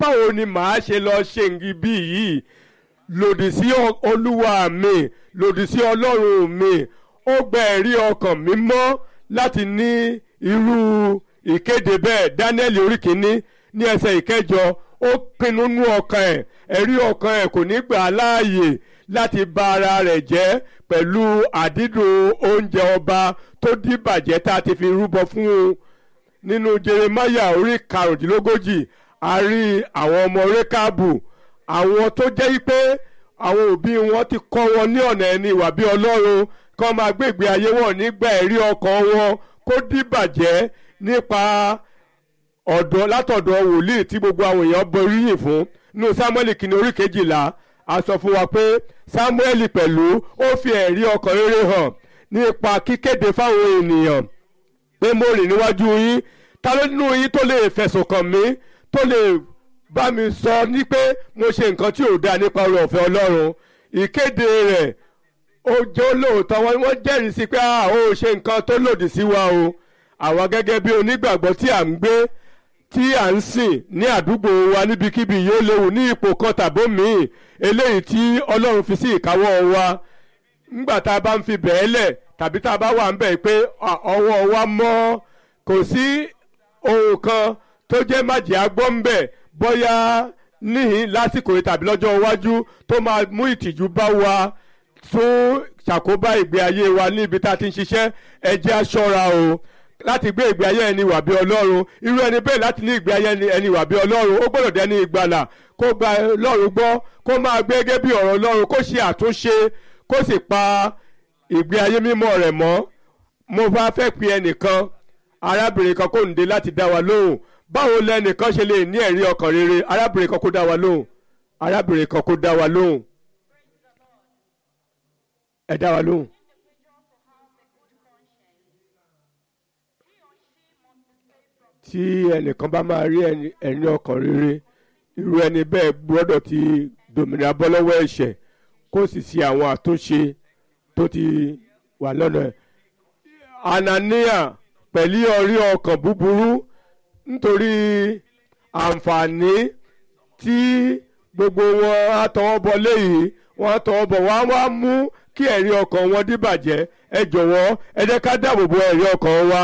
báwo ni màá ṣe lọ ṣe nǹkan bí yìí lòdì sí olúwa mi lòdì sí ọlọ́run mi ó gba ẹ̀rí ọkàn mi mọ́ láti ní irú ìkéde bẹ́ẹ̀ Dáníẹ́lì orí kìíní ní ẹsẹ̀ ìkẹjọ ó pinnu nú ọkàn ẹ̀ ẹ̀rí ọkàn ẹ̀ kò ní gbà á láàyè láti bà ara rẹ̀ jẹ́ pẹ̀lú àdídùn oúnjẹ ọba tó dìbàjẹ́ tá a ti fi rúbọ fún un nínú Jeremáyà orí karùndínlógójì a rí àwọn ọmọ rékàbù àwọn tó jẹ́ pé àwọn òbí wọn ti kọ́ wọn ní ọ̀nà ẹni ìwà bí ọlọ́run kán máa gbé ìgbé ayé wọn nígbà ẹ̀rí ọkàn wọn kó dìbàjẹ́ nípa ọ̀dọ̀ látọ̀dọ̀ wòlíì tí gbogbo àwọn èèyàn boríyìn fún nínú Sámúẹ́lì kìíní orí kejìlá a sọ fún wa pé Sámúẹ́lì pẹ̀lú ó fi ẹ̀rí ọkàn rere hàn nípa kíkéde fáwọn ènìyàn pé mo rìn níwájú yín ta ló nínú yín tó lè fẹ̀sùn kàn mí tó lè bá mi sọ ní pé mo ṣe nǹkan tí ò dáa nípa oore ọ̀fẹ́ Ọlọ́run ìkéde rẹ̀ ó jẹ́ olóòótọ́ wọn wọ́n jẹ́rìí sí pé a ò ṣe nǹkan tó lòdì sí wa o àwa gẹ́gẹ́ bí onígbàgbọ́ tí à ń gbé tí à ń sìn ní àdúgbò wa níbikíbi yóò léwu ní ipò kan tàbó míì eléyìí tí Ọlọ́run fi sí ìkáwọ́ wa ńgbà tá a bá ń fi bẹ́ẹ̀ lẹ̀ tàbí tá a bá wà ń bẹ̀ pé ọwọ́ wa mọ́ kò sí ohun kan tó jẹ́ májèá agbọ́ ń bẹ̀ bóyá níhìn lásìkò yìí tàbí lọ́jọ́ iwájú tó máa mú ìtìjú bá wa tún ṣàkóbá ìgbé ayé wa níbi tá a ti ń ṣiṣẹ́ ẹ jẹ́ a ṣọ́ra o láti gbé ìgbé ayé ẹni wà bí ọlọ́run irú ẹni bẹ́ẹ̀ láti ní ìgbé ayé ẹni wà bí ọlọ́run ó gbọ́dọ̀ dẹni ìgbàlà kó gba ọlọ́run gbọ́ kó máa gbé gẹ́gẹ́ bí ọ̀rọ̀ ọlọ́run kó ṣe àtúnṣe kó sì pa ìgbé ayé mímọ́ rẹ̀ mọ́ mo bá fẹ́ pe ẹnìkan arábìnrin kan kò ń dé láti dá wa lóhùn báwo lẹnìkan ṣe lè ní ẹ̀rí ọkàn rere arábìnrin kan kó dá wa lóhùn arábìnrin kan kó dá wa lóhùn ẹ dá wa lóhùn. tí ẹnìkan bá máa rí ẹ̀rí ọkàn rere irú ẹni bẹ́ẹ̀ gbọ́dọ̀ ti dòmìnira bọ́ lọ́wọ́ ẹ̀ṣẹ̀ kó sì ṣe àwọn àtúnṣe tó ti wà lọ́nà ẹ̀. Anania pẹ̀lú ọrí ọkàn búburú nítorí àǹfààní tí gbogbo wọn á tọwọ́ bọ léyìí wọn á tọwọ́ bọ̀ wọ́n á wá mú kí ẹ̀rí ọkàn wọn dìbàjẹ́ ẹ jọ̀wọ́ ẹ jẹ́ ká dáàbò bo ẹ̀rí ọkàn wa.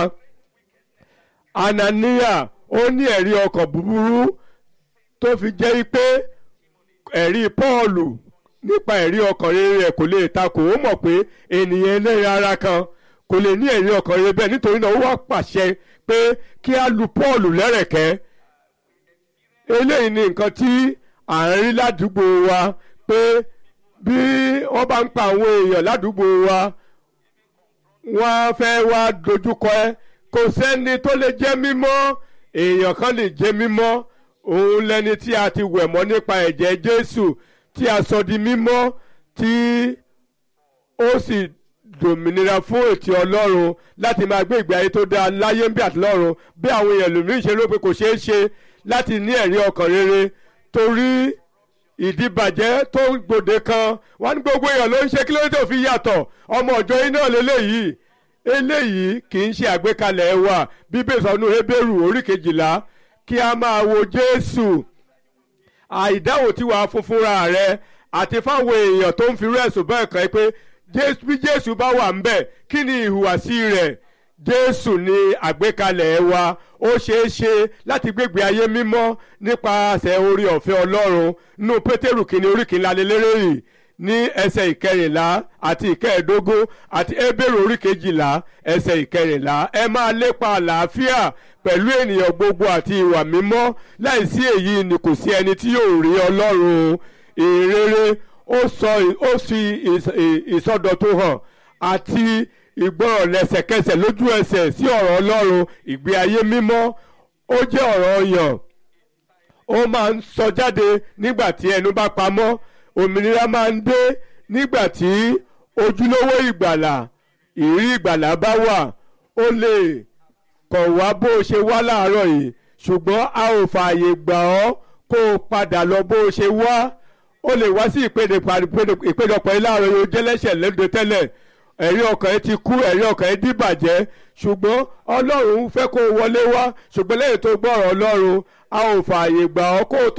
Anania ó ní ẹ̀rí ọkàn búburú tó fi jẹ́ pé ẹ̀rí Pọ́ọ̀lù nípa ẹ̀rí ọkàn rere rẹ̀ kò lè takò ó mọ̀ pé ènìyàn ẹlẹ́rìí ara kan kò lè ní ẹ̀rí ọkàn rere bẹ́ẹ̀ nítorí náà ó wá pàṣẹ pé kí á lu Pọ́ọ̀lù lẹ́rẹ̀kẹ́ eléyìí ni nǹkan tí à ń rí ládùúgbò wa pé bí wọ́n bá ń pa àwọn èèyàn ládùúgbò wa wọ́n á fẹ́ wá dojúkọ ẹ́ kò sẹ́ni tó lè jẹ́ mímọ́ èèyàn kan lè jẹ́ mímọ́ òun lẹni tí a ti wẹ̀ mọ́ nípa ẹ̀jẹ̀ Jésù tí a sọ di mímọ́ tí ó sì dòmìnira fún ètò Ọlọ́run láti máa gbé ìgbé ayé tó dáa láyé ń bí àti lọ́run bí àwọn èèyàn lòmíràn ṣe ló pé kò ṣeé ṣe láti ní ẹ̀rí ọkàn rere torí ìdíbàjẹ́ tó gbòde kan wọ́n ní gbogbo èèyàn ló ń ṣe kí ló dé tó fi yàtọ̀ ọmọ ọ̀jọ́ iná lélẹ́yìí eléyìí kì í ṣe àgbékalẹ̀ wa bíbélì sọ nínú Hébérù orí kejìlá kí a máa wo Jésù àìdáhùn tí wàá fún fúnra rẹ àti fáwọn èèyàn tó ń fi rẹ́sùn bẹ́ẹ̀ kan pé bí Jésù bá wà ńbẹ̀ kí ni ìhùwàsí rẹ̀ Jésù ni àgbékalẹ̀ wa ó ṣeé ṣe láti gbégbé ayé mímọ́ nípasẹ̀ orí ọ̀fẹ́ Ọlọ́run nínú Pétérù kìíní orí kìíní lélẹ́rìí ní ẹsẹ̀ ìkẹrìnlá àti ìkẹẹ̀ẹ́dógún àti Hébérù orí kejìlá ẹsẹ̀ ìkẹrìnlá ẹ máa lépa àlàáfíà pẹ̀lú ènìyàn gbogbo àti ìwà mímọ́ láìsí èyí ni kò sí ẹni tí yóò rí Ọlọ́run ìrere ó sọ ó fi ìsọdọ̀tun hàn àti ìgbọràn lẹ́sẹ̀kẹsẹ̀ lójú ẹsẹ̀ sí ọ̀rọ̀ Ọlọ́run ìgbé ayé mímọ́ ó jẹ́ ọ̀rọ̀ ọyàn ó máa ń sọ jáde nígbà tí ẹnu bá pamọ́ òmìnira máa ń dé nígbà tí ojúlówó ìgbàlà ìrí ìgbàlà bá wà ó lè kọ̀ wá bó o ṣe wá láàárọ̀ yìí ṣùgbọ́n a ò fààyè gbà ọ́ kó o padà lọ bó o ṣe wá ó lè wá sí ìpéjọpọ̀ yìí láàárọ̀ yìí ó jẹ́ lẹ́sẹ̀ lẹ́dọ̀ tẹ́lẹ̀ ẹ̀rí ọkàn ẹ ti kú ẹ̀rí ọkàn ẹ dìbàjẹ́ ṣùgbọ́n ọlọ́run fẹ́ kó o wọlé wá ṣùgbọ́n lẹ́yìn tó gbọ́ ọ̀rọ̀ ọlọ́run a ò fààyè gbà ọ́ kó o tó.